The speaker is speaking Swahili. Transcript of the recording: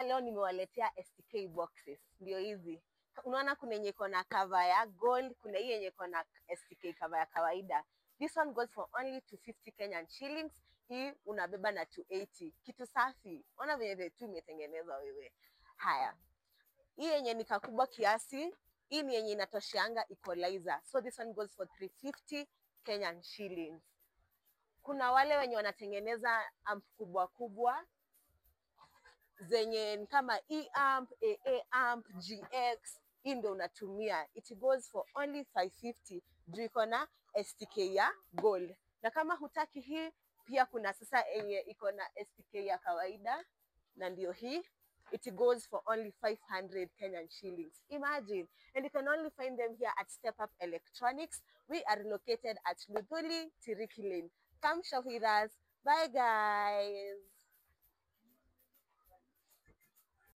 leo nimewaletea STK boxes, ndio hizi. Unaona kuna yenye iko na cover ya gold, kuna hii yenye iko na STK cover ya kawaida. This one goes for only 250 Kenyan shillings. Hii unabeba na 280. Kitu safi. Ona venye the two imetengenezwa wewe. Haya, hii yenye ni kakubwa kiasi, hii ni yenye inatosheanga equalizer. So this one goes for 350 Kenyan shillings. Kuna wale wenye wanatengeneza amp kubwa kubwa zenye ni kama E amp, AA amp, GX, hii ndio unatumia. It goes for only 550 juu iko na STK ya gold. Na kama hutaki hii, pia kuna sasa yenye iko na STK ya kawaida na ndio hii it goes for only 500 Kenyan shillings. Imagine. And you can only find them here at Step Up Electronics. We are located at Luthuli, Tiriki Lane. Come shop with us. Bye, guys.